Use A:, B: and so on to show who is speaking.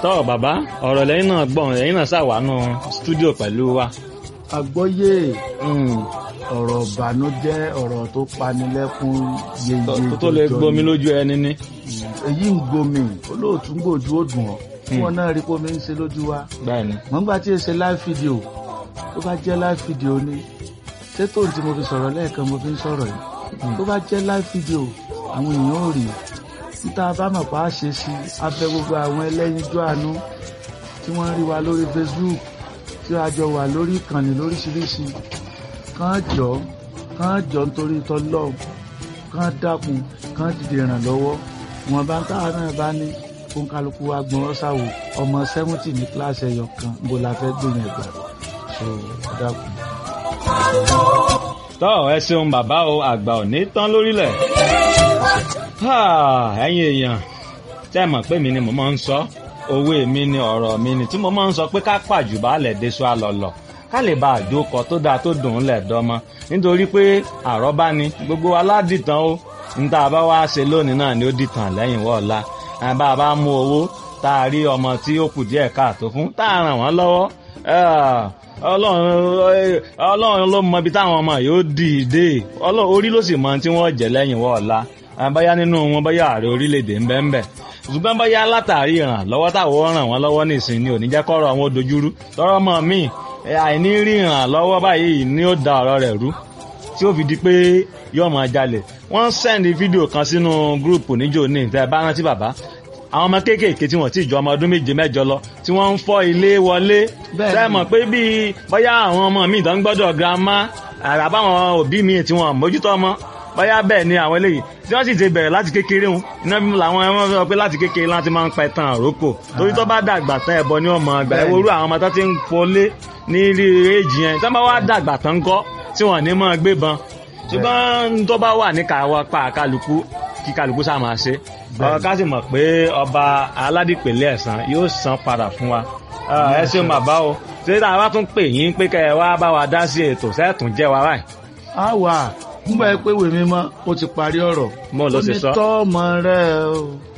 A: tọ́ bàbá ọ̀rọ̀ lẹ́yìn náà gbọ̀n lẹ́yìn náà ṣàwánú stúdíò pẹ̀lú wa.
B: àgbọ́yé ọ̀rọ̀ ìbànújẹ́ ọ̀rọ̀ tó panilẹ́kún yeye
A: tó lè gbomi lójú ẹni ní.
B: èyí ń gbomi olóòtú ń gbòjú ó dùn ọ́ tí wọ́n náà rí pómi ń ṣe lójú wa.
A: bẹ́ẹ̀ni.
B: mọ̀ nígbà tí èsè live video tó bá jẹ́ live video ni ṣé tóun tí mo fi sọ̀rọ̀ lẹ́ẹ̀kan mo fi ń sọ̀rọ̀ yìí tó bá jẹ́ live video àwọn èèyàn ò rí níta bá mọ̀ pa á ṣe sí abẹ́ gbogbo àwọn ẹlẹ́yinjú àánú tí wọ́n rí wa lórí Facebook tí a jọ wà lórí ìkànnì lóríṣiríṣi kàn jọ kàn jọ nítorí tọ́lọ́ kàn dákun kàn dìde ìrànlọ́wọ́ wọn bá ń táwọn náà bá ní fún kálukú wa gbọ́n ṣàwò ọmọ sẹ́wọ́ntì ní kíláàsì ẹ̀yọ kan bó la fẹ́ gbìyànjú ẹ̀gbà so dákun.
A: tọ́ ẹ ṣeun bàbá o àgbà ò ní tán lórílẹ̀ ẹ̀yin èèyàn tẹ́ ẹ mọ̀ pé mi ni mo máa ń sọ òwe mi ni ọ̀rọ̀ mi ni tí mo máa ń sọ pé ká pàjù baálẹ̀ déṣọ àlọ́lọ̀ ká lè bá àjókọ tó dáa tó dùn ún lẹ̀ dọ́mọ nítorí pé àrọ́bá ni gbogbo aládìtàn ó níta bá wá ṣe lónìí náà ni ó dìtàn lẹ́yìn wọ́ọ̀la bá a bá mú owó tá a rí ọmọ tí ó kù díẹ̀ káàtó fún tá a ràn wọ́n lọ́wọ́ ọlọ́run ló mọ ibi táwọn ọmọ yóò dìde orí ló sì mọ tí wọ́n jẹ́ lẹ́yìn wọ́ọ̀la báyá nínú wọn báyá ààrẹ orílẹ̀-èdè ń bẹ ń bẹ ṣùgbọ́n báyá látàrí ìrànlọ́wọ́ táwọn ràn wọ́n lọ́wọ́ nìsín ni ò ní jẹ́ kọ́rọ̀ wọn dojúrú tọ́rọ́ mọ́ mi àìní rí ìrànlọ́wọ́ báyìí ni ó da ọ̀rọ̀ rẹ̀ rú tí ó fi di pé yóò máa jalè wọ́n sẹ́ndì fídíò kan sínú gúrùpù níjó ní ìtẹ́ bá rántí bàbá àwọn ọmọ kéékèèké tí wọ́n ti jọ ọmọ ọdún méje mẹ́jọ lọ tí wọ́n ń fọ́ ilé wọlé sẹ́mọ̀ pé bíi bóyá àwọn ọmọ mi ìdán gbọ́dọ̀ girama àràbáwọn òbí mi tí wọ́n mójútó ọmọ bóyá bẹ́ẹ̀ ni àwọn eléyìí tí wọ́n sì ti bẹ̀rẹ̀ láti kékeré wọn iná bí làwọn ẹmọ sọ pé láti kékeré láti máa ń pẹ tán àrókò torí tó bá dàgbà tán ẹbọ ni ọmọ àgbà ẹwọrú àwọn ọmọ tó ti ń fọlé ní rí èjì yẹn tó bá wá dàgbà tán kọ́ tí wọ́n ní máa gbébọn ṣùgbọ́n tó bá wà ní káwa pa kálukú kí kálukú sá máa ṣe ọ̀rọ̀ ká sì mọ̀ pé ọba aládìpẹ̀lẹ̀ ẹ̀sán yóò san padà fún wa ẹ ṣeun bàbá o ṣé tá a bá tún pè yín pé kẹ́ ẹ wá bá wa dá sí ètò sẹ́ẹ̀tún jẹ́ wa báyìí.
B: a wà nígbà pé wèmí mọ́ ó ti parí ọ̀rọ̀
A: mo ló ṣe sọ.
B: onítọ́ ọmọ rẹ o